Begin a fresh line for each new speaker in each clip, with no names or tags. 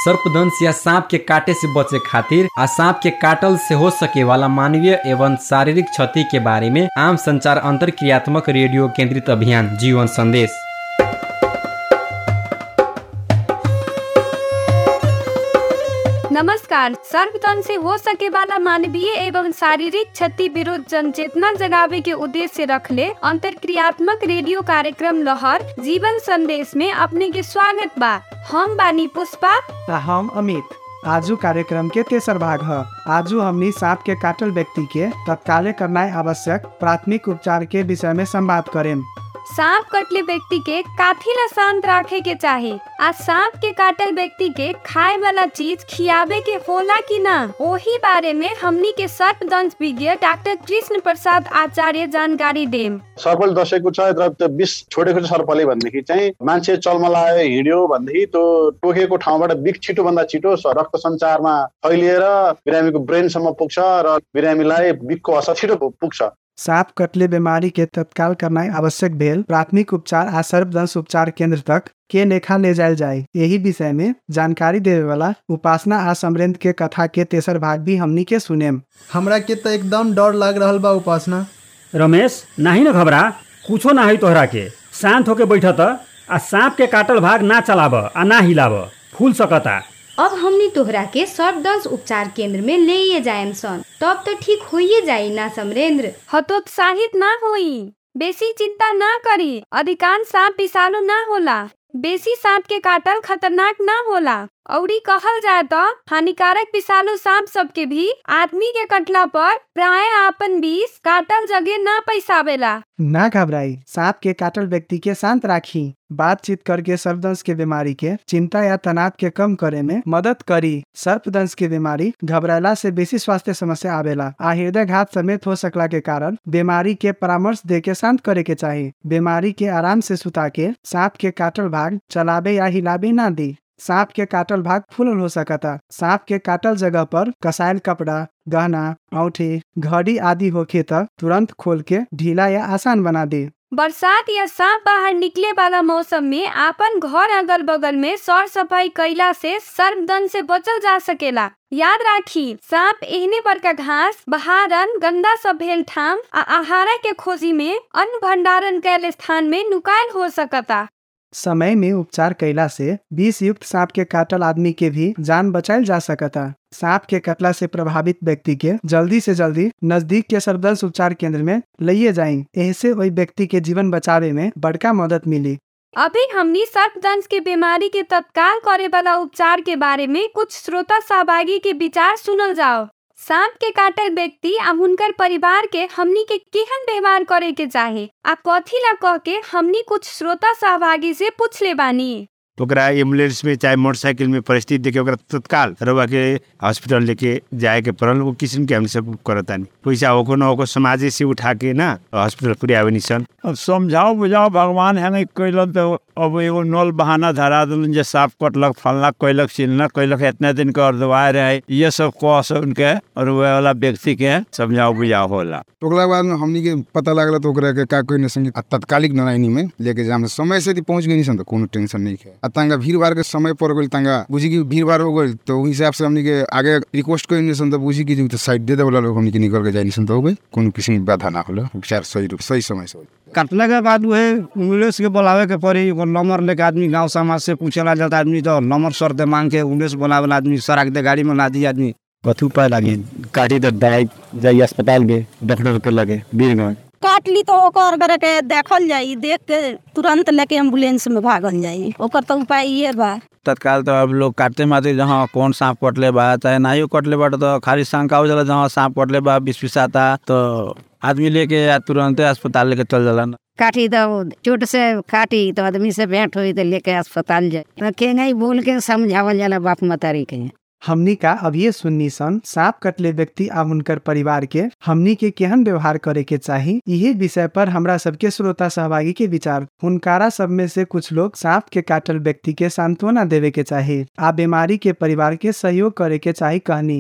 सर्पदंश या सांप के काटे से बचे खातिर आ सांप के काटल से हो सके वाला मानवीय एवं शारीरिक क्षति के बारे में आम संचार अंतर क्रियात्मक रेडियो केंद्रित अभियान जीवन संदेश
नमस्कार सर्वतन से हो सके वाला मानवीय एवं शारीरिक क्षति विरुद्ध जनचेतना जगावे के उद्देश्य रखले अंतर क्रियात्मक रेडियो कार्यक्रम लहर जीवन संदेश में अपने के स्वागत बा हम बानी पुष्पा
आ हम अमित आजू कार्यक्रम के तेसर भाग है आजू हमनी सांप के काटल व्यक्ति के तत्काले करना आवश्यक प्राथमिक उपचार के विषय में संवाद करें
सांप कटले व्यक्ति के काथी ला शांत रखे के चाहे आ सांप के काटल व्यक्ति के खाए वाला चीज खियावे के होला कि ना ओही बारे में हमनी के सर्पदंश विज्ञ डॉक्टर कृष्ण प्रसाद आचार्य जानकारी देम
सर्पले दसेको छ र त्यो विष छोडेको छ सर्पले भनेदेखि चाहिँ मान्छे चलमलायो हिँड्यो भनेदेखि त्यो टोकेको ठाउँबाट विष छिटोभन्दा छिटो स- रक्त सञ्चारमा फैलिएर बिरामीको ब्रेनसम्म पुग्छ र बिरामीलाई विषको असर छिटो पुग्छ
सांप कटले बीमारी के तत्काल करना आवश्यक भेल प्राथमिक उपचार आ सर्पदंश उपचार केंद्र तक के लेखा ले जायल जाए यही विषय में जानकारी देवे वाला उपासना आ समरेंद्र के कथा के तेसर भाग भी हमनी के सुनेम
हमरा के त एकदम डर लाग रहल बा उपासना
रमेश नाही न घबरा कुछो ना है तोहरा के शांत होके बैठ त आ सांप के काटल भाग ना चलाब आ ना हिलाब फूल सकता
अब हमनी तोहरा के सर्पदंश उपचार केंद्र में ले जाएम सन तब तो ठीक होइए जाई ना समरेंद्र
हतोत्साहित ना होई बेसी चिंता ना करी अधिकांश सांप विषालु ना होला बेसी सांप के काटल खतरनाक ना होला औरी कहल जाए तो हानिकारक विषालु सांप सबके भी आदमी के कटला पर प्राय आपन विष काटल जगह ना पैसावेला
ना घबराई सांप के काटल व्यक्ति के शांत राखी बातचीत करके सर्पदंश के बीमारी के चिंता या तनाव के कम करे में मदद करी सर्पदंश की बीमारी घबराला से बेसी स्वास्थ्य समस्या आवेला आ हृदय घात समेत हो सकला के कारण बीमारी के परामर्श दे के शांत करे के चाही बीमारी के आराम से सुता के सांप के काटल भाग चलाबे या हिलाबे ना दी सांप के काटल भाग फूलल हो सकता सांप के काटल जगह पर कसायल कपड़ा गहना औठी घड़ी आदि होखे त तुरंत खोल के ढीला या आसान बना दे
बरसात या सांप बाहर निकले वाला मौसम में आपन घर अगल बगल में सर सफाई कैला से सर्पदंश से बचल जा सकेला याद राखी सांप एहने बड़का घास बहारन गंदा सब भेल ठाम आ आहारा के खोजी में अन्न भंडारण कैल स्थान में नुकायल हो सकता
समय में उपचार कैला से विष युक्त सांप के काटल आदमी के भी जान बचायल जा सकता सांप के कटला से प्रभावित व्यक्ति के जल्दी से जल्दी नजदीक के सर्पदंश उपचार केंद्र में लिए जाई ऐसे वही व्यक्ति के जीवन बचावे में बड़का मदद मिली
अभी हमनी सर्पदंश के बीमारी के तत्काल करे वाला उपचार के बारे में कुछ श्रोता सहभागी के विचार सुनल जाओ सांप के काटल व्यक्ति आ हुनकर परिवार के हमनी के केहन व्यवहार करे के चाहे आ कथी ला कह के हमनी कुछ श्रोता सहभागी से पूछले बानी
ओकरा एम्बुलेंस में चाहे मोटरसाइकिल में परिस्थिति देखे ओकरा तत्काल रउआ के हॉस्पिटल लेके जाए के पड़ल वो किस्म के हम सब करतानी पैसा होको न होको समाजे से उठा के ना हॉस्पिटल पूरे आवे निसन
अब समझाओ बुझाओ भगवान हेंगे कैलन तो अब एगो नल बहाना धरा दिलन जे साफ कटलक फलना कैलक चिलना कैलक इतना दिन के अर्धवाय रहे ये सब कह से उनके और वह वाला व्यक्ति के समझाओ बुझाओ होला
ओकरा बाद में हमनी के पता लागला तो ओकरा के का कोई न संगे आ तत्कालिक नारायणी में लेके जाम समय से यदि पहुंच गई सन तो कोनो टेंशन नहीं है आ तंगा भीड़ भाड़ के समय पर गइल तंगा बुझी की भीड़ भाड़ हो गइल तो उस हिसाब से हमनी के आगे रिक्वेस्ट कोई नहीं सन तो बुझी की जो तो साइड दे दे वाला लोग हमनी के निकल के जाई नहीं सन तो हो गई कोनो किसी में बाधा ना होला उपचार सही रूप सही समय से होई।
कटने के बाद वह एम्बुलेंस के बुलावे के पड़ी एगो नंबर लेके आदमी गांव समाज से पूछेला जाता आदमी तो नंबर सर दे मांग के एम्बुलेंस बुलावेला आदमी सराक दे गाड़ी में ला दी आदमी
कथी उपाय लागे काटी तो दाई जाई अस्पताल में डॉक्टर के लगे बीरगंज
काट ली तो ओकर करे के देखल जाई देख के तुरंत लेके एम्बुलेंस में भागल जाई ओकर तो उपाय ये बा
तत्काल तो अब लोग काटते मारते जहाँ कौन सांप कटले बा चाहे नाइयो कटले बा तो खाली शंका हो जाला जहाँ सांप कटले बा विष विषाता तो आदमी लेके आ तुरंते अस्पताल लेके चल जाला
काटी तो चोट से काटी तो आदमी से भेंट हुई तो लेके अस्पताल जाए तो के नहीं बोल के समझावल जाला बाप मतारी के
हमनी का अभिये सुन्नी सन सांप कटले व्यक्ति आ हुनकर परिवार के हमनी के केहन व्यवहार करे के चाही यही विषय पर हमरा सबके श्रोता सहभागी के विचार हुनकारा सब में से कुछ लोग सांप के काटल व्यक्ति के सांत्वना देवे के चाही आ बीमारी के परिवार के सहयोग करे के चाही कहनी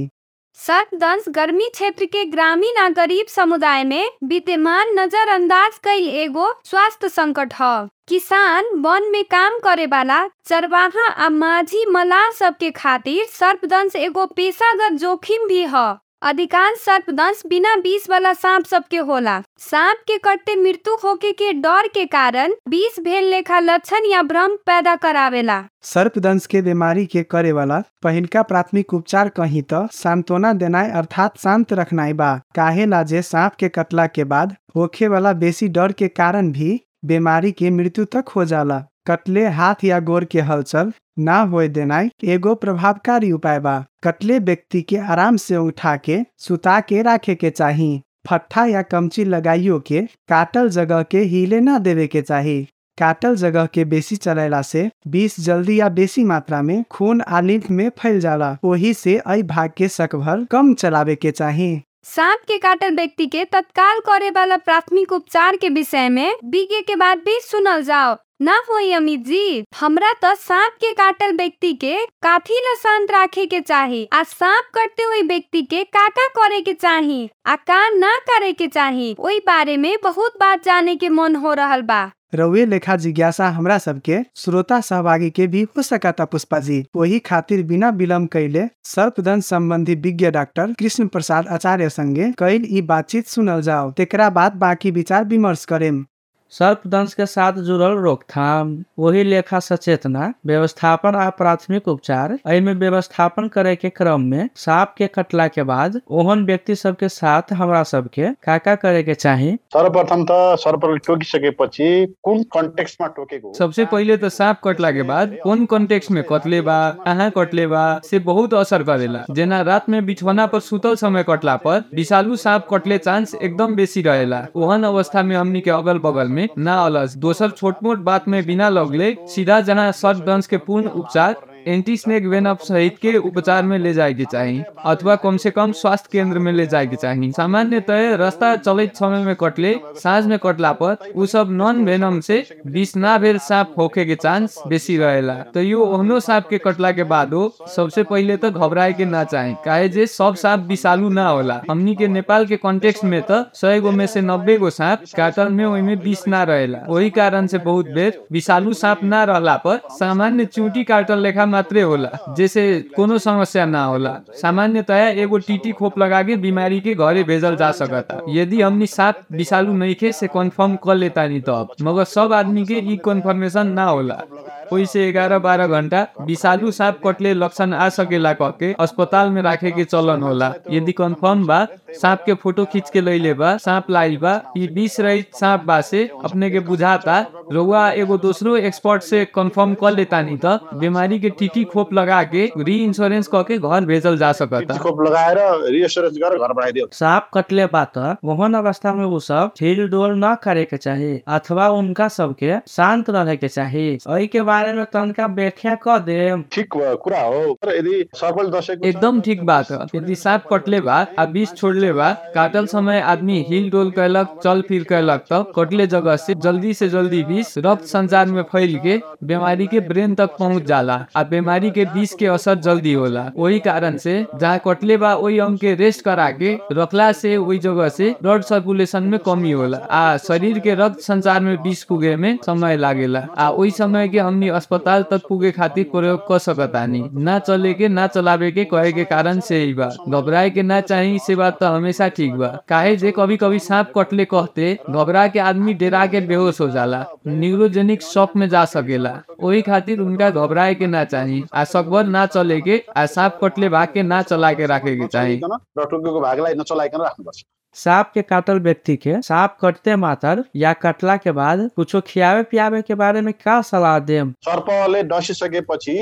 सर्पदंश गर्मी क्षेत्र के ग्रामीण आ गरीब समुदाय में विद्यमान नजरअंदाज कईल एगो स्वास्थ्य संकट ह किसान वन में काम करे वाला चरवाहा आ माझी मलाह सबके खातिर सर्पदंश एगो पेशागत जोखिम भी ह अधिकांश सर्पदंश बिना विष वाला सांप सबके होला सांप के कटते मृत्यु होके के डर के कारण विष भेल लेखा लक्षण या भ्रम पैदा करावेला
सर्पदंश के बीमारी के करे वाला पहिलका प्राथमिक उपचार कहीं तो सांत्वना देनाय अर्थात शांत रखनाय बा काहे ला जे सांप के कटला के बाद होखे वाला बेसी डर के कारण भी बीमारी के मृत्यु तक हो जाला कटले हाथ या गोर के हलचल ना होए देनाय एगो प्रभावकारी उपाय बा कटले व्यक्ति के आराम से उठा के सुता के राखे के चाही फट्ठा या कमची लगाइयो के काटल जगह के हिले ना देवे के चाही काटल जगह के बेसी चलेला से विष जल्दी या बेसी मात्रा में खून आ लिम्फ में फैल जाला वही से अई भाग के सकभर कम चलावे के चाही
सांप के काटल व्यक्ति के तत्काल करे वाला प्राथमिक उपचार के विषय में बीगे के बाद भी सुनल जाओ ना होई अमित जी हमरा तो सांप के काटल व्यक्ति के काफी ल शांत रखे के चाही आ सांप कटते हुए व्यक्ति के का का करे के चाही आ का ना करे के चाही ओई बारे में बहुत बात जाने के मन हो रहल बा
रउए लेखा जिज्ञासा हमरा सबके श्रोता सहभागी के भी हो सकता पुष्पा जी वही खातिर बिना विलम्ब कैले सर्पदंश संबंधी विज्ञ डॉक्टर कृष्ण प्रसाद आचार्य संगे कैल ई बातचीत सुनल जाओ तेकरा बाद बाकी विचार विमर्श करेम
सर्पदंश के साथ जुड़ल रोकथाम वही लेखा सचेतना व्यवस्थापन आ प्राथमिक उपचार एहिमे व्यवस्थापन करे के क्रम में सांप के कटला के बाद ओहन व्यक्ति सबके साथ हमरा सबके का का करे के चाही
सर्वप्रथम त सर्पले टोकिसकेपछि कुन कन्टेक्स्टमा टोकेको
सबसे पहिले त सांप कटला के बाद कौन कॉन्टेक्स्ट में कटले बा कहाँ कटले बा से बहुत असर करेला जेना रात में बिछौना पर सुतल समय कटला पर विषालु सांप कटले चांस एकदम बेसी रहेला ओहन अवस्था में हमनी के अगल बगल में ना अलस दोसर छोट मोट बात में बिना लगले सीधा जना सर्पदंश के पूर्ण उपचार एंटी स्नेक वेनप सहित के उपचार में ले जाए के चाही अथवा कम से कम स्वास्थ्य केंद्र में ले जाए के चाही सामान्यतः रास्ता चलित समय में कटले साँझ में कटला पर उ सब नॉन वेनम से विष ना भेल सांप होखे के चांस बेसी रहेला तो यो ओहनो सांप के कटला के बाद हो सबसे पहिले तो घबराए के ना चाही काहे जे सब सांप विषालु ना होला हमनी के नेपाल के कॉन्टेक्स्ट में तो सौ गो में से नब्बे गो सांप काटल में ओइमे विष ना रहेला वही कारण से बहुत बेर विषालु सांप ना रहला पर सामान्य चूटी काटल लेखा मात्रे होला जैसे कोनो समस्या ना होला सामान्यतया एगो टीटी खोप लगा के बीमारी के घरे भेजल जा सकता यदि हमनी सांप विषालु नहीं खे से कंफर्म कर लेता नहीं तब मगर सब आदमी के ई कंफर्मेशन ना होला ओइ से ग्यारह बारह घंटा विषालु सांप कटले लक्षण आ सकेला कह के अस्पताल में राखे के चलन होला यदि कंफर्म बा सांप के फोटो खींच के लैले बा सांप लाइल बा ई विष रहित सांप बा से अपने के बुझाता रउआ एगो दूसरो एक्सपर्ट से कंफर्म कर लेता नहीं तो बीमारी के टीटी खोप लगा के री इंश्योरेंस कह के घर भेजल जा सकता
खोप लगाएर रिएस्योरेन्स गरेर घर पठाइदियो
सांप कटले बात वहन अवस्था में वो सब ठेल डोल न करे के चाही अथवा उनका सबके शांत रहे के चाही एहि के बारे में तनका व्याख्या कर दे
ठिक कुरा हो तर यदि सर्पल दशक
एकदम ठीक बात है यदि सांप कटले बा आ विष छोड़ले बा काटल समय आदमी हिल डोल कैलक चल फिर कैलक तब कटले जगह से जल्दी से जल्दी विष रक्त संचार में फैल के बीमारी के ब्रेन तक पहुंच जाला आ बीमारी के विष के असर जल्दी होला वही कारण से जहाँ कटले बा वही अंग के रेस्ट करा के रखला से वही जगह से ब्लड सर्कुलेशन में कमी होला आ शरीर के रक्त संचार में विष पुगे में समय लागेला आ वही समय के हमनी अस्पताल तक पुगे खातिर प्रयोग कर सकतानी ना चले के ना चलावे के कहे के कारण से ही बा घबराए के ना चाही से बात तो हमेशा ठीक बा काहे जे कभी कभी सांप कटले कहते घबरा के आदमी डेरा के बेहोश हो जाला न्यूरोजेनिक शॉक में जा सकेला वही खातिर उनका घबराए के ना चाही आ सकभर ना चले के आ सांप कटले भाग के ना चला के राखे के चाही
र टोकेको भागलाई नचलाइकन राख्नुपर्छ
सांप के काटल व्यक्ति के सांप कटते मात्र या कटला के बाद कुछो खियावे पियावे के बारे में का सलाह देम
सर्पले डसिसकेपछि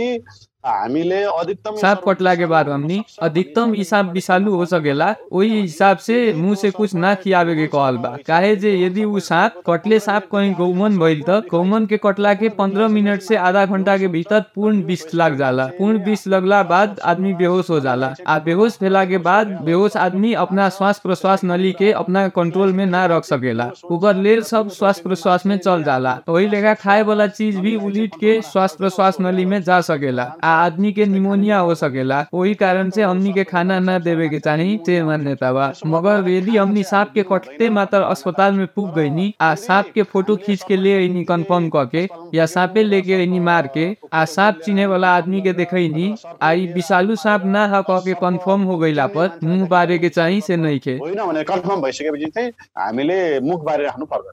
हामीले अधिकतम
सांप कटला के बाद हमनी अधिकतम ई सांप विषालु हो सकेला वही हिसाब से मुंह से कुछ ना खियावे के कहल बा काहे जे यदि उ सांप कटले सांप कहीं गौमन भइल त गौमन के कटला के पंद्रह मिनट से आधा घंटा के भीतर पूर्ण विष लग जाला पूर्ण विष लगला बाद आदमी बेहोश हो जाला आ बेहोश भेला के बाद बेहोश आदमी अपना श्वास प्रश्वास नली के अपना कंट्रोल में ना रख सकेला ओकर लेल सब श्वास प्रश्वास में चल जाला वही लेखा खाए वाला चीज भी उलीट के श्वास प्रश्वास नली में जा सकेला आ आदमी के निमोनिया हो सकेला वही कारण से हमनी के खाना न देवे के चाही से मान्यता बा मगर यदि हमनी सांप के कटते मात्र अस्पताल में पुग गईनी आ सांप के फोटो खींच के ले अइनी कंफर्म क के या सांपे लेके अइनी मार के आ सांप चिने वाला आदमी के देखैनी आ ई विषालु सांप ना ह कह के कंफर्म हो गइला पर मुंह बारे के चाही से नहीं के
होइन भने कन्फर्म भइसकेपछि चाहिँ हामीले मुख बारे राख्नु पर्दैन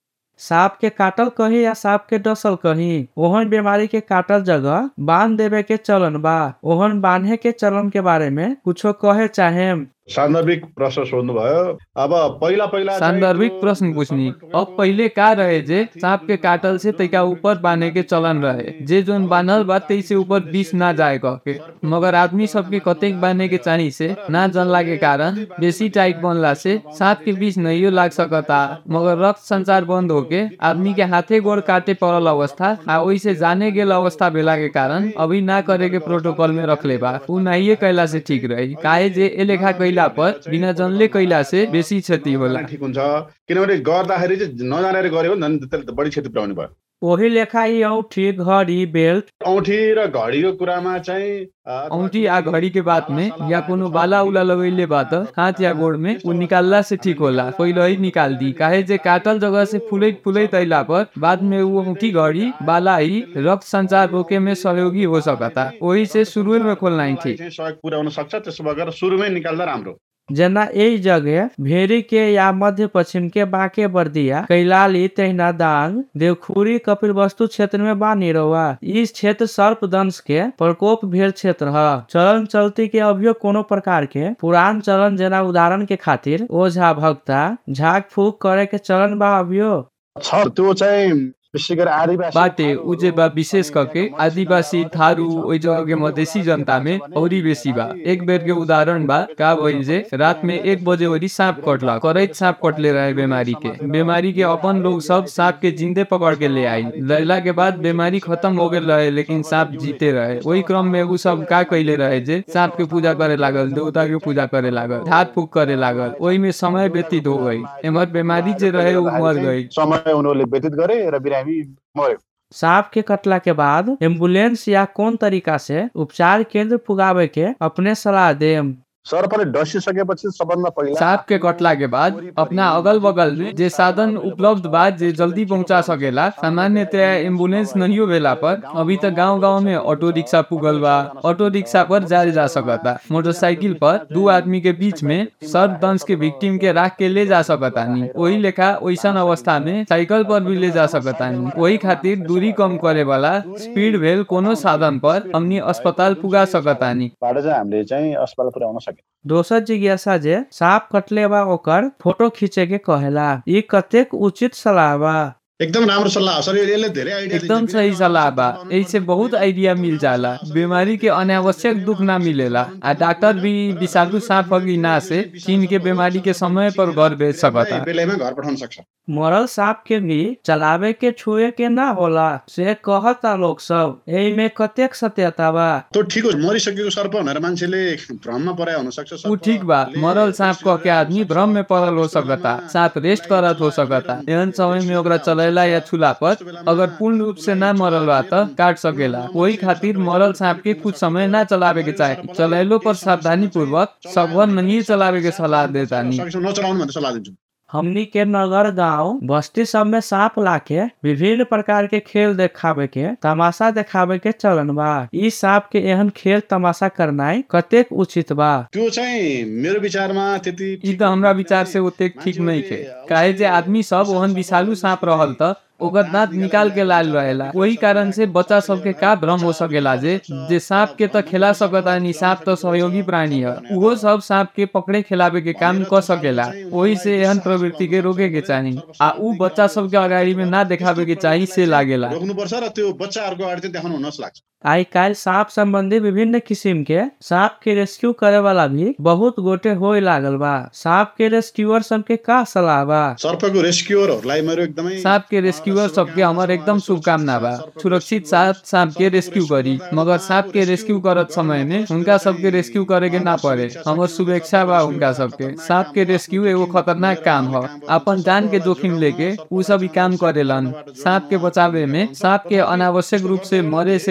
सांप के काटल कही या सांप के डसल कही ओहन बीमारी के काटल जगह बांध देवे के चलन बा ओहन बांधे के चलन के बारे में कुछो कहे चाहे
सान्दर्भिक प्रश्न सोध्नुभयो अब पहिला पहिला चाहिँ
सांदर्भिक प्रश्न पूछनी अब पहिले का रहे जे सांप के काटल से तैका ऊपर बांधे के चलन रहे जे जोन बांधल बा तै से ऊपर विष ना जाए कह के मगर आदमी सबके कतेक बांधे के चाही से ना जनला के कारण बेसी टाइट बनला से सांप के विष नहीं लाग सकता मगर रक्त संचार बंद होके आदमी के हाथे गोड़ काटे पड़ल अवस्था आ ओइसे जाने गेल अवस्था भेला के कारण अभी ना करे के प्रोटोकॉल में रखले बा उ नहीं कैला से ठीक रही काहे जे ए लेखा कैला पर बिना जनले कैला से बेसी क्षति होला
ठिक हुन्छ किनभने गर्दाखेरि चाहिँ नजानेर गऱ्यो भने झन् त्यसले त बढी क्षति पुऱ्याउने भयो
वही लेखा यी औठी घड़ी बेल्ट
औँठी र घडीको कुरामा चाहिँ अ,
औंठी आ घड़ी के बात में या कोनो बाला उला लगैले बात हाथ या गोड़ में उ निकालला से ठीक होला पहिले ही निकाल दी काहे जे काटल जगह से फुलैत फुलैत अइला पर बाद में उ औंठी घड़ी बाला ही रक्त संचार रोके में सहयोगी हो सकता वही से शुरू में खोलना ही ठीक
चाहिँ सहयोग पुर्याउन सक्छ त्यसो भएर सुरुमै निकाल्दा राम्रो
जना यही जगह भेरी के या मध्य पश्चिम के बाके बर्दिया कैलाली तहिना दांग देवखुरी कपिल वस्तु क्षेत्र में बानी रहुआ इस क्षेत्र सर्प दंश के प्रकोप भेल क्षेत्र है चलन चलती के अभियो कोनो प्रकार के पुरान चलन जना उदाहरण के खातिर ओझा भक्ता झाक फूक करे के चलन बा अभियो
छ त्यो चाहिँ विशेष गरी आदिवासी
बाटे उजे बा विशेष करके आदिवासी थारू ओइ जगह के मधेसी जनता में औरी बेसी बा एक बेर के उदाहरण बा का भइल जे रात में एक बजे ओरी सांप कटला करैत सांप कटले रहे बीमारी के बीमारी के अपन लोग सब सांप के जिंदे पकड़ के ले आई लैला के बाद बीमारी खत्म हो गेल रहे लेकिन सांप जीते रहे वही क्रम में उ सब का कैले रहे जे सांप के पूजा करे लागल देवता के पूजा करे लागल झाड़ फूक करे लागल ओहि में समय व्यतीत हो गई एमर बीमारी जे रहे उ मर गई
समय उनीहरूले व्यतीत गरे र बिरामी मर्यो
सांप के कटला के बाद एम्बुलेंस या कौन तरीका से उपचार केंद्र पुगावे के अपने सलाह देम
सर्पले डसिसकेपछि सबभन्दा पहिला
सांप के कटला के बाद अपना अगल बगल में जे साधन उपलब्ध बा जे जल्दी पहुंचा सकेला सामान्यतया एम्बुलेंस नहीं भेला पर अभी तक गांव गांव में ऑटो रिक्शा पुगल बा ऑटो रिक्शा पर जाए जा सकता मोटरसाइकिल पर दो आदमी के बीच में सर्प दंश के विक्टिम के राख के ले जा सकता नहीं वही लेखा वैसन अवस्था में साइकिल पर भी ले जा सकता नहीं वही खातिर दूरी कम करे वाला स्पीड भेल कोनो साधन पर हमनी अस्पताल पुगा सकता नहीं
बाट चाहिँ हामीले चाहिँ अस्पताल पुर्याउन सक्यौँ
दोसर जिज्ञासा जे सांप कटले बा ओकर फोटो खींचे के कहेला ई कतेक उचित सलाह बा
एकदम राम्रो सल्लाह हो सर यसले धेरै आइडिया
एकदम सही सलाह बा ऐसे बहुत आइडिया मिल जाला बीमारी के अनावश्यक दुख ना मिलेला आ डॉक्टर भी विषालु सांप अघि ना से चीन के बीमारी के समय पर घर भेज सकता
बेलैमा घर पठाउन सक्छ
मरल सांप के भी चलावे के छुए के ना होला से कहता लोग सब एही में कतेक सत्यता बा
त्यो ठिक हो मरिसकेको सर्प भनेर मान्छेले भ्रममा पराए हुन सक्छ
उ ठीक बा मरल सांप कह के आदमी भ्रम में पड़ल हो सकता सांप रेस्ट करत हो सकता एहन समय में ओकरा चलेला या छुला पर अगर पूर्ण रूप से ना मरल बा त काट सकेला वही खातिर मरल सांप के कुछ समय ना चलावे के चाहे चलेलो पर सावधानी पूर्वक सबभर नहीं चलावे के सलाह देता नहीं
सकेसम्म नचलाउनु भनेर सल्लाह दिन्छु
हमनी के नगर गांव बस्ती सब में सांप लाके विभिन्न प्रकार के खेल देखावे के तमाशा देखावे के चलन बा ई सांप के एहन खेल तमाशा करनाई कतेक उचित बा
त्यो चाहिँ मेरो विचारमा त्यति
ई त हमरा विचार से ओतेक ठीक नहीं थे काहे जे आदमी सब ओहन विषालु सांप रहल त ओकर दांत निकाल के लाल रहेला वही कारण से बच्चा सबके का भ्रम हो सकेला जे जे सांप के त खेला सकता नहीं सांप त सहयोगी प्राणी है उहो सब सांप के पकड़े खिलावे के काम कर सकेला वही से एहन प्रवृत्ति के रोके के चाही आ उ बच्चा सबके अगाडि में ना देखावे के चाही से लागेला
रोक्नुपर्छ र त्यो बच्चाहरूको अगाडि चाहिँ देखाउनु हुन लाग्छ
आई काल सांप संबंधी विभिन्न किस्म के सांप के रेस्क्यू करे वाला भी बहुत गोटे होए लागल बा सांप के रेस्क्यूअर सब के का सलाह बा
सर्पको रेस्क्युअरहरूलाई मेरो एकदमै
सांप के रेस्क्यूअर सबके हमर एकदम शुभकामना बा सुरक्षित साथ सांप के रेस्क्यू करी मगर सांप के रेस्क्यू करत समय में उनका सबके रेस्क्यू करे के ना पड़े हमर शुभेच्छा बा उनका सबके सांप के रेस्क्यू एगो खतरनाक काम ह अपन जान के जोखिम लेके उ सब ई काम करेलन सांप के बचावे में सांप के अनावश्यक रूप से मरे से बचावे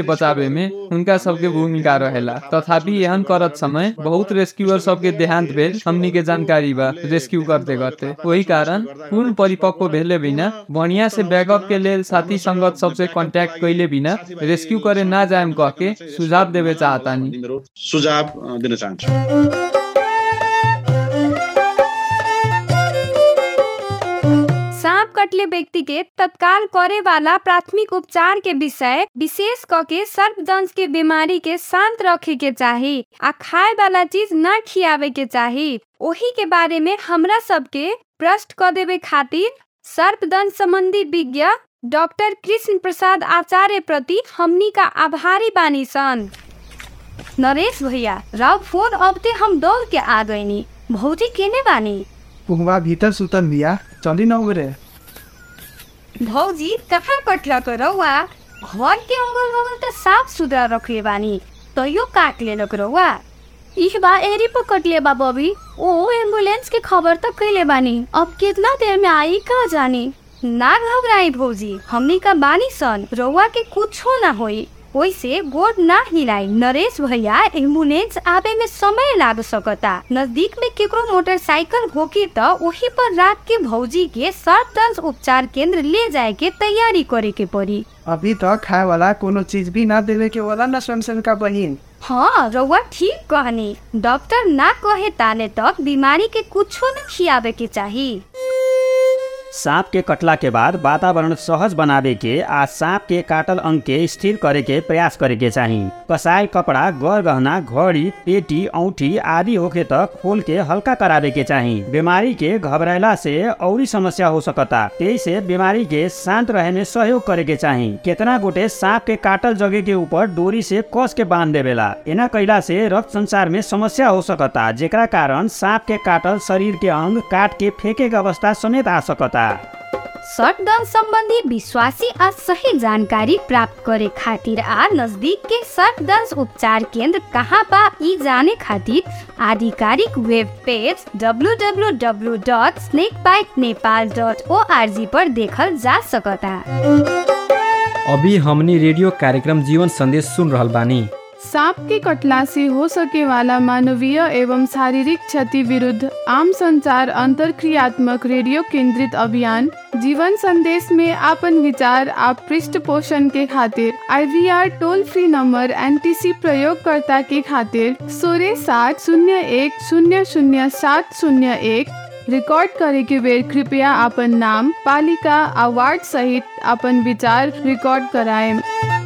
बचावे में उनका सबके भूमिका रहेला तथापि एहन करत समय बहुत रेस्क्यूअर सबके देहांत भेल हमनी के जानकारी बा रेस्क्यू करते करते वही कारण पूर्ण परिपक्व भेले बिना बढ़िया से बैकअप के लेल साथी संगत सबसे कांटेक्ट कैले बिना रेस्क्यू करे ना जाएम कह के सुझाव देवे चाहतानी
सुझाव अ, दिन चाहन्छु
सांप कटले व्यक्ति के तत्काल करे वाला प्राथमिक उपचार के विषय विशेष क के सर्पदंश के बीमारी के शांत रखे के चाही आ खाए वाला चीज ना खियावे के चाही ओही के बारे में हमरा सबके प्रश्न क देवे खातिर सर्पदंश संबंधी विज्ञ डॉक्टर कृष्ण प्रसाद आचार्य प्रति हमनी का आभारी बानी सन नरेश भैया राव फोन अबते हम दौड़ के आ गईनी भौजी केने बानी
पुहवा भीतर सुतल बिया चली न उगरे
भौजी कहाँ कटला तो रौआ घर के अगल बगल त साफ सुथरा रखे बानी तैयो काट ले रौआ इस बा एरी पर कटले बा बबी ओ एम्बुलेंस के खबर तक कैले बानी अब कितना देर में आई कहाँ जानी ना घबराई भौजी हमनी का बानी सन रौआ के कुछो ना होई ओइसे गोड ना हिलाई नरेश भैया एम्बुलेंस आवे में समय लाग सकता नजदीक में केकरो मोटरसाइकिल होकी त वही पर राख के भौजी के सर्पदंश उपचार केंद्र ले जाए के तैयारी करे के पड़ी
अभी तक खाए वाला कोनो चीज भी ना देवे के वाला न स्वयं का बहिन
हाँ रउआ ठीक कहनी डॉक्टर ना कहे ताने तक बीमारी के कुछो न खियावे के चाही
सांप के कटला के बाद वातावरण सहज बनावे के आ सांप के काटल अंग के स्थिर करे के प्रयास करे के चाही कसाई कपड़ा गौर गहना घड़ी पेटी औठी आदि होके तक खोल के हल्का करावे के चाही बीमारी के घबराला से औरी समस्या हो सकता तेई से बीमारी के शांत रहे में सहयोग करे के चाही केतना गोटे सांप के काटल जगह के ऊपर डोरी से कस के बांध देवेला एना कैला से रक्त संचार में समस्या हो सकता जेकरा कारण सांप के काटल शरीर के अंग काट के फेंके के अवस्था समेत आ सकता
सर्पदंश संबंधी विश्वासी आ सही जानकारी प्राप्त करे खातिर आ नजदीक के सर्पदंश उपचार केंद्र कहाँ बा ई जाने खातिर आधिकारिक वेब पेज www.snakebitenepal.org पर देखल जा सकता
अभी हमनी रेडियो कार्यक्रम जीवन संदेश सुन रहल बानी
सांप के कटला से हो सके वाला मानवीय एवं शारीरिक क्षति विरुद्ध आम संचार अंतरक्रियात्मक रेडियो केंद्रित अभियान जीवन संदेश में आपन विचार आप पृष्ठ पोषण के खातिर IVR toll free number NTC प्रयोगकर्ता के खातिर सोलह सात शून्य एक शून्य शून्य सात शून्य एक रिकॉर्ड करे के बेर कृपया आपन नाम पालिका आ वार्ड सहित अपन विचार रिकॉर्ड कराएं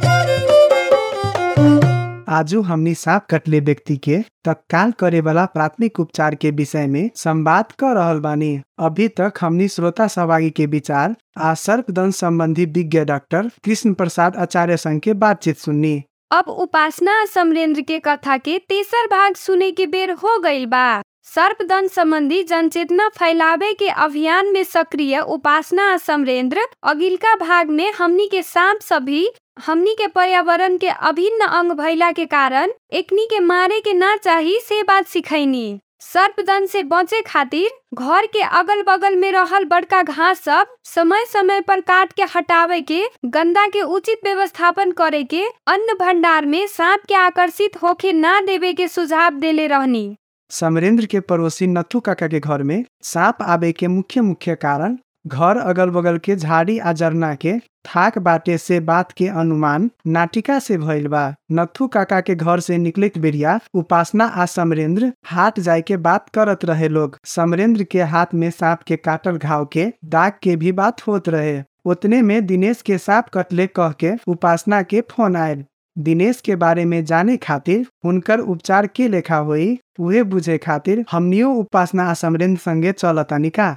आजू हमनी सांप कटले व्यक्ति के तत्काल करे वाला प्राथमिक उपचार के विषय में संवाद कर रहल बानी अभी तक हमनी श्रोता सहभागी के विचार आ सर्पदंश संबंधी विज्ञ डॉक्टर कृष्ण प्रसाद आचार्य संग के बातचीत सुननी
अब उपासना समरेंद्र के कथा के तेसर भाग सुने के बेर हो गईल बा सर्पदंश संबंधी जनचेतना फैलावे के अभियान में सक्रिय उपासना समरेंद्र अगिलका भाग में हमनी के सांप सभी हमनी के पर्यावरण के अभिन्न अंग भइला के कारण एकनी के मारे के ना चाही से बात सिखैनी सर्पदंश से बचे खातिर घर के अगल बगल में रहल बड़का घास सब समय समय पर काट के हटावे के गंदा के उचित व्यवस्थापन करे के अन्न भंडार में सांप के आकर्षित होके ना देवे के सुझाव देले रहनी
समरेंद्र के पड़ोसी नथु काका के घर में सांप आवे के मुख्य मुख्य कारण घर अगल बगल के झाड़ी आ जरना के थाक बाटे से बात के अनुमान नाटिका से भइल बा नथु काका के घर से निकले के बेरिया उपासना आ समरेंद्र हाट जाए के बात करत रहे लोग समरेंद्र के हाथ में सांप के काटल घाव के दाग के भी बात होत रहे उतने में दिनेश के सांप कटले कह के उपासना के फोन आयल दिनेश के बारे में जाने खातिर हुनकर उपचार के लेखा हुई उहे बुझे खातिर हमनियो उपासना आ समरेंद्र संगे चलतानी का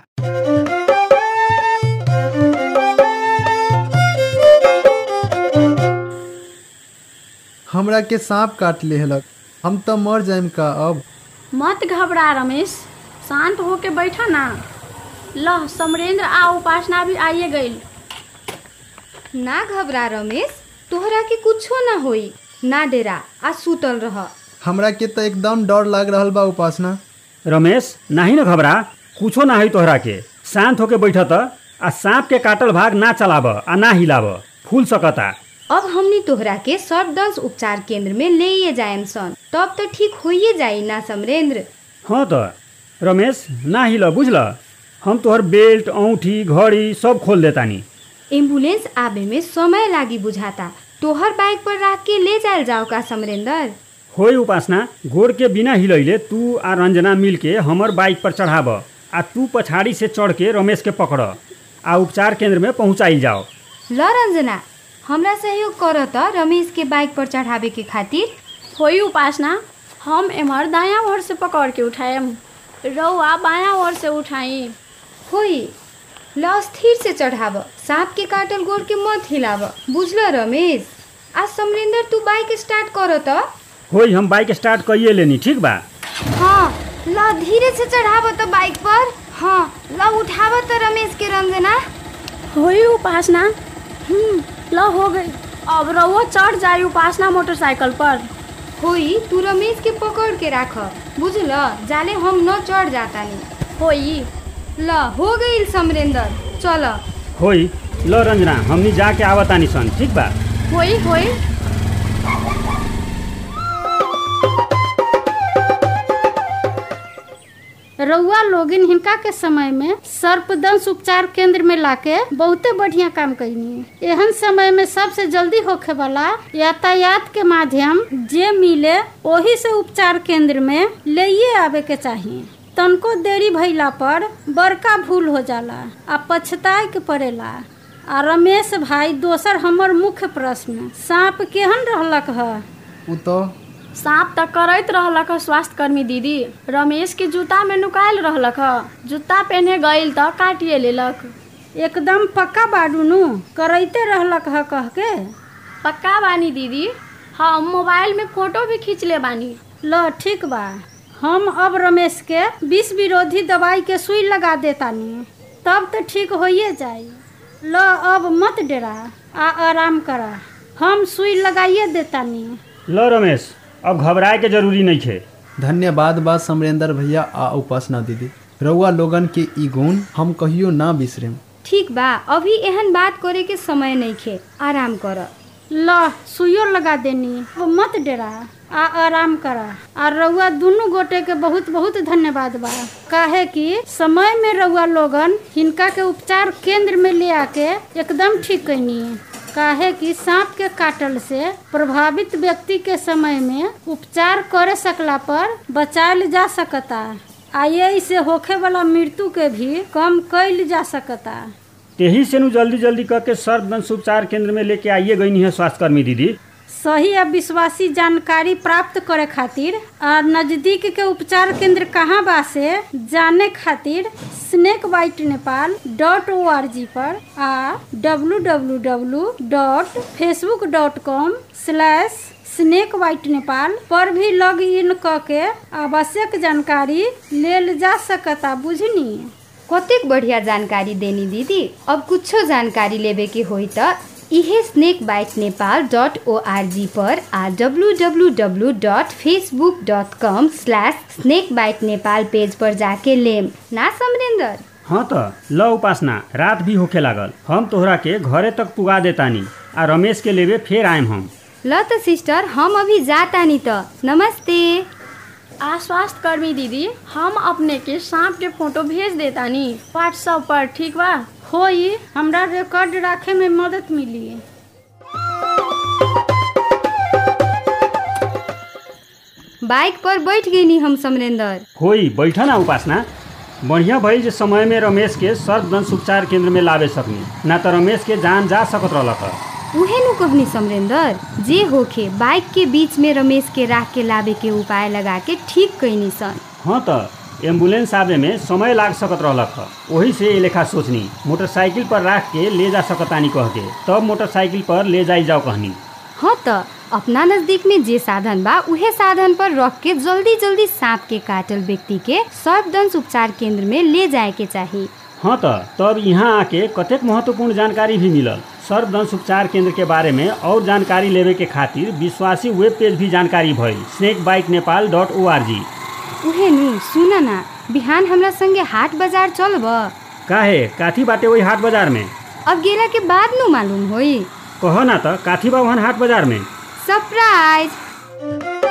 हमरा के सांप काट लेहलक हम तो मर जाइम का अब
मत घबरा रमेश शांत होके बैठा ना लह समरेंद्र आ उपासना भी आइए गईल
ना घबरा रमेश तोहरा के कुछो ना होई ना डेरा आ सुतल रह
हमरा के तो एकदम डर लाग रहल बा उपासना
रमेश नाही न घबरा कुछो ना है तोहरा के शांत होके बैठ त आ सांप के काटल भाग ना चलाब आ ना हिलाब फूल सकता
अब हमनी तोहरा के सर्पदंश उपचार केंद्र में ले जाएम सन तब तो ठीक होइए जाई ना समरेंद्र
हाँ त रमेश ना हिल बुझल हम तोहर बेल्ट औँठी घड़ी सब खोल देतानी
एम्बुलेंस आवे में समय लागी बुझाता तोहर बाइक पर रख के ले जायल जाओ का समरेंद्र
होई उपासना गोड़ के बिना हिलैले तू आ रंजना मिल के हमर बाइक पर चढ़ाब आ तू पछाड़ी से चढ़ के रमेश के पकड़ आ उपचार केंद्र में पहुँचाइल जाओ
ल रंजना हमरा सहयोग कर त रमेश के बाइक पर चढ़ावे के खातिर
होई उपासना हम एमर दाया ओर से पकड़ के उठाएम रउआ बाया ओर से उठाई
होई ल स्थिर से चढ़ाव सांप के काटल गोड़ के मत हिलाव बुझल रमेश आज समरेंद्र तू बाइक स्टार्ट कर त
होई हम बाइक स्टार्ट कइए लेनी ठीक बा
हाँ ल धीरे से चढ़ाव त बाइक पर हाँ ल उठाव त रमेश के रंजना
होई उपासना हम्म ल हो गई अब रउआ चढ़ जाई उपासना मोटरसाइकिल पर
होई तू रमेश के पकड़ के राख बुझल जाले हम न चढ़ जातानी
होई
ल हो गई समरेंद्र चल
होई ल रंजना हमनी जाके आवतानी सन ठीक बा
होई होई रउआ लोगिन हिनका के समय में सर्पदंश उपचार केंद्र में लाके बहुते बढ़िया काम कैनी एहन समय में सबसे जल्दी होखे वाला यातायात के माध्यम जे मिले ओही से उपचार केंद्र में ले आवे के चाहिए तनको देरी भइला पर बड़का भूल हो जाला आ पछताए के पड़ेला आ रमेश भाई दोसर हमर मुख्य प्रश्न सांप केहन रहलक ह
उ तो
सांप त करैत रहलक ह स्वास्थ्य कर्मी दीदी रमेश के जूता में नुकायल रहलक ह जूता पहने गइल त काटिए लेलक
एकदम पक्का बाडू नु करैते रहलक ह कह के
पक्का बानी दीदी हम मोबाइल में फोटो भी खींच ले बानी
ल ठीक बा हम अब रमेश के विष विरोधी दवाई के सुई लगा देतानी तब तो ठीक होइए जाई ल अब मत डरा आ आराम करा हम सुई लगाइए देतानी
ल रमेश अब घबराए के जरूरी नहीं है
धन्यवाद बा समरेंद्र भैया आ उपासना दीदी रउआ लोगन के ई गुण हम कहियो ना बिसरेम
ठीक बा अभी एहन बात करे के समय नहीं खे आराम कर ल सुइयो लगा देनी अब मत डरा आ आराम करा आ रउआ दुनू गोटे के बहुत बहुत धन्यवाद बा काहे कि समय में रउआ लोगन हिनका के उपचार केंद्र में ले आके एकदम ठीक कैनी काहे कि सांप के काटल से प्रभावित व्यक्ति के समय में उपचार करे सकला पर बचायल जा सकता आ यही से होखे वाला मृत्यु के भी कम कैल जा सकता
तेही से नु जल्दी जल्दी करके सर्वदंश उपचार केंद्र में लेके आइए गई है स्वास्थ्यकर्मी दीदी
सही आ विश्वासी जानकारी प्राप्त करे खातिर आ नजदीक के उपचार केंद्र कहाँ बा से जाने खातिर snake bite Nepal dot O R G पर आ W W W dot Facebook dot com slash snake bite Nepal पर भी लॉग इन क के आवश्यक जानकारी लेल जा सकता बुझनी
कतेक बढ़िया जानकारी देनी दीदी अब कुछो जानकारी लेबे के होई त इहे snake bite Nepal dot ORG पर आ W W W dot Facebook dot com slash snake bite Nepal page पर जाके लेम ना समरेंद्र
हाँ त ल उपासना रात भी होखे लागल हम तोहरा के घरे तक पुगा देतानी आ रमेश के लेवे फेर आएम हम
ल त सिस्टर हम अभी जातानी त नमस्ते
आ स्वास्थ्य कर्मी दीदी हम अपने के सांप के फोटो भेज देतानी व्हाट्सएप पर ठीक बा
होई हमरा रिकॉर्ड रखे में मदद मिली
बाइक पर बैठ गई हम समरेंद्र
होई बैठ ना उपासना बढ़िया भइल जे समय में रमेश के सर्वदंश उपचार केंद्र में लावे सकनी ना त रमेश के जान जा सकत रहलक
उहे नु कहनी समरेंद्र जे होखे बाइक के बीच में रमेश के राख के लावे के उपाय लगा के ठीक कैनी सन
हाँ त एम्बुलेंस आवे में समय लाग सकत रहलक ह वही से ये लेखा सोचनी मोटरसाइकिल पर राख के ले जा सकतानी कह के तब मोटरसाइकिल पर ले जाई जाओ कहनी
हाँ त अपना नजदीक में जे साधन बा उहे साधन पर रख के जल्दी जल्दी सांप के काटल व्यक्ति के सर्वदंश उपचार केंद्र में ले जाए के चाहिए
हाँ त तब यहाँ आके कतेक महत्वपूर्ण जानकारी भी मिलल सर्वदंश उपचार केंद्र के बारे में और जानकारी लेवे के खातिर विश्वासी वेब पेज भी जानकारी भइल snake bite Nepal dot O R G
उहे नु सुन ना बिहान हमरा संगे हाट बाजार चलब
काहे काथी बाटे वही हाट बाजार में
अब गेला के बाद नु मालूम होई
कह ना त काथी बा वहाँ हाट बाजार में
सरप्राइज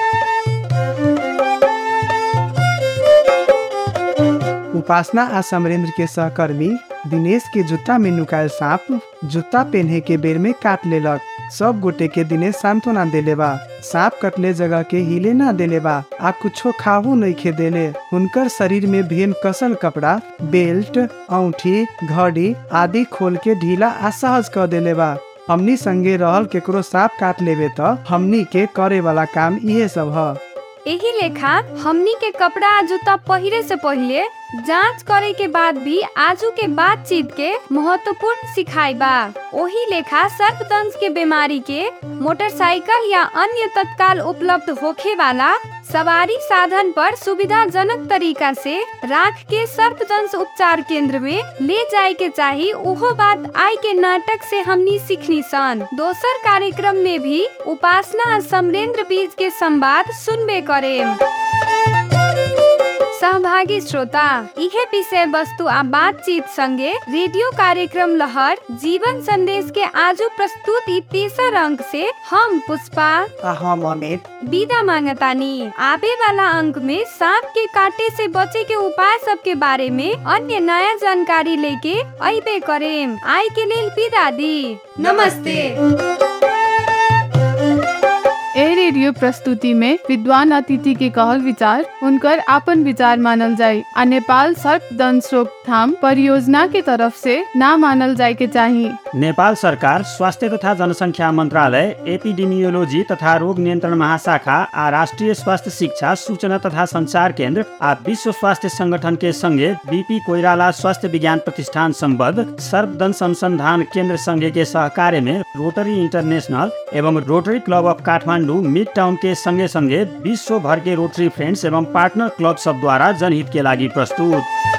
उपासना आ समरेंद्र के सहकर्मी दिनेश के जूता में नुकायल सांप जूता पहने के बेर में काट लेलक सब गोटे के दिनेश सांत्वना देले बा सांप कटले जगह के हिले ना देले बा आ कुछो खाहू नहीं खे देले हुनकर शरीर में भेम कसल कपड़ा बेल्ट औंठी घड़ी आदि खोल के ढीला आ सहज कर देले बा हमनी संगे रहल केकरो सांप काट लेवे त हमनी के करे वाला काम इहे सब ह
यही लेखा हमनी के कपड़ा आ जूता पहिरे से पहले जांच करे के बाद भी आजू के बातचीत के महत्वपूर्ण सिखाई बा ओही लेखा सर्पदंश के बीमारी के मोटरसाइकिल या अन्य तत्काल उपलब्ध होखे वाला सवारी साधन पर सुविधाजनक तरीका से राख के सर्पदंश उपचार केंद्र में ले जाए के चाही उहो बात आई के नाटक से हमनी सीखनी सन दोसर कार्यक्रम में भी उपासना आ समरेंद्र बीज के संवाद सुनबे करे सहभागी श्रोता इहे विषय वस्तु आ बातचीत संगे रेडियो कार्यक्रम लहर जीवन संदेश के आजू प्रस्तुत ई तेसर अंक से हम पुष्पा
आ हम अमित
विदा मांगतानी आवे वाला अंक में सांप के काटे से बचे के उपाय सब के बारे में अन्य नया जानकारी लेके अबे करेम आई के लेल विदा दी नमस्ते
ए रेडियो प्रस्तुति में विद्वान अतिथि के कहल विचार उनकर आपन विचार मानल जाय आ नेपाल सर्पदंश रोकथाम परियोजना के तरफ से ना मानल जाय के चाही
नेपाल सरकार स्वास्थ्य तथा जनसङ्ख्या मन्त्रालय एपिडेमियोलोजी तथा रोग नियन्त्रण महाशाखा आ राष्ट्रिय स्वास्थ्य शिक्षा सूचना तथा संचार केन्द्र आ विश्व स्वास्थ्य संगठन के संगे बीपी कोइराला स्वास्थ्य विज्ञान प्रतिष्ठान सम्बद्ध सर्पदंश अनुसंधान केन्द्र संघ के सहकार्य में रोटरी इंटरनेशनल एवं Rotary club of Kathmandu mid town के संगे संगे विश्व भर के रोटरी फ्रेंड्स एवं पार्टनर क्लब सब द्वारा जनहित के लागि प्रस्तुत